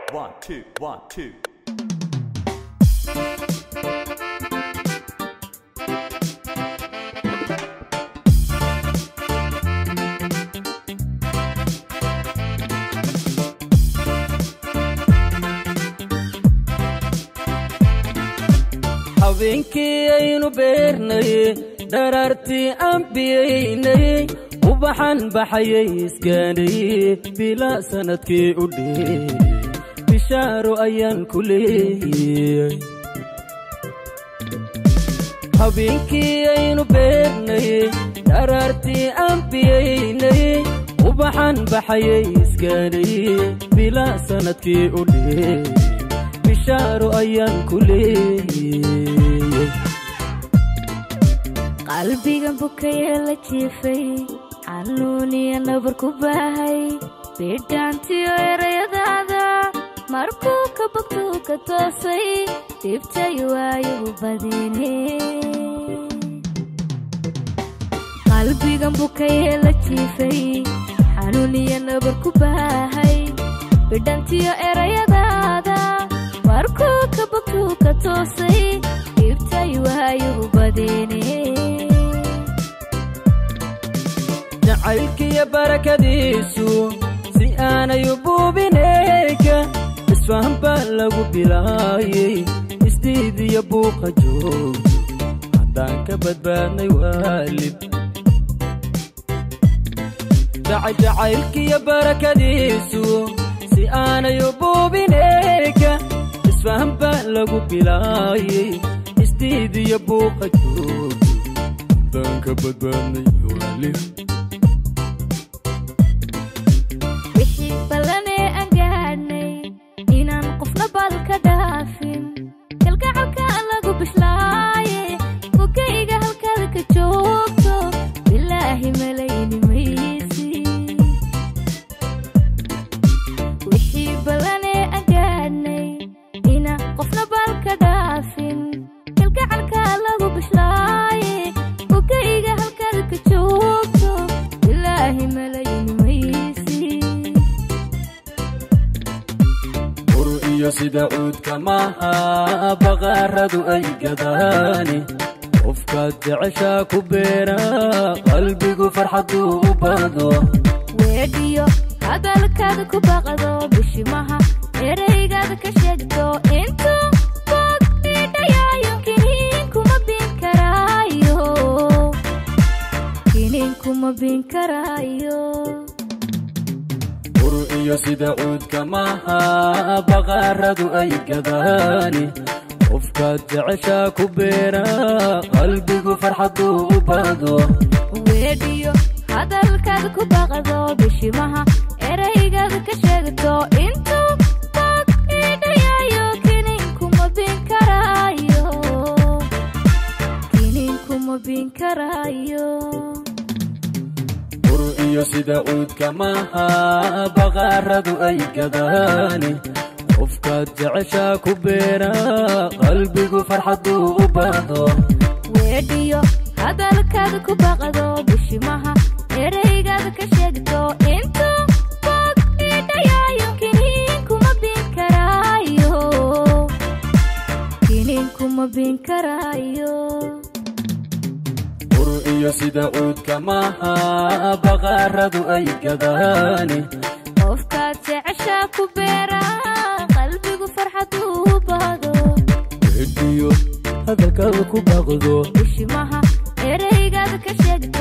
One, two, one, two. habeenkii aynu beernay dharaartii aan biyaynay ubaxan baxayay isgaadhay bilaa sannadkii u dheey bishaaro ayaan ku leeyay habeenkii aynu beernay dharaartii aan biyaynay ubaxan baxayay isgaadhay bilaa sannadkii u dheey bishaaro ayaan ku leeyay qalbigan bukayee la jiifay xanuuniya nabar ku baahay bidhaantiyo erayadaada markuu ka bogtuu ka toosay dhibtay waayu badine qalbigan bukayee la jiifay xanuuniya nabar ku baahay bidhantiyo erayadaada markuu ka bogtuu ka toosay dhibtay waayu badine jacaylkiyo barakadiisu si aanay u buubinayka isfahan baa lagu bilaayay isdiidiyo buuqa joog haddaan ka badbaadnay waalid jacaylkiyo barakadiisu si aanay u buubinayka isfahan baa lagu bilaayay isdiidiyo buuqa joog haddaan ka badbaadnay waalid wixii ballanee aan gaadhnay inaan qofna bal ka dhaafin kalgacalka lagu bishlaaye bukayga halkaada ka joogto bilaahi malayni maysi wixii ballanee aan gaadhnay inaan qofna bal ka dhaafin kalgacalka lagu bishlaaye bukayga halkaada ka joogto bilaahi malayni maysi ur iyo sida cuudka maaha baqaaradu ay gadaani qofkaad jeceshaa ku beera qalbigu farxaduu u bado weedhiyo hadalkaada ku baqdo bishimaha ereygaada ka sheegto intuu boog idhayaayo kiniin kuma bin karaayo kiniin kuma bin karaayo ur iyo sida cuudka maaha baqaaradu ay gadaani qofkaad jeceshaa ku beera qalbigu farxaduu u bado weedhiyo hadalkaada ku baqdo bishimaha ereygaada ka sheegto intuu boog idhayaayo kiniin kuma bin karaayo kiniin kuma bin karaayo ur iyo sida cuudka maaha baqaaradu ay gadaani qofkaad jeceshaa ku beera qalbigu farxaduu u bado weedhiyo hadalkaada ku baqdo bishimaha ereygaada ka sheegto intuu boog idhayaayo kiniin kuma bin karaayo kiniin kuma bin karaayo ur iyo sida cuudka maaha baqaaradu ay gadaani qofkaad jeceshaa ku beera qalbigu farxaduu bado wediyo hadalkaada ku baqdo bishimaha ereygaada ka sheegto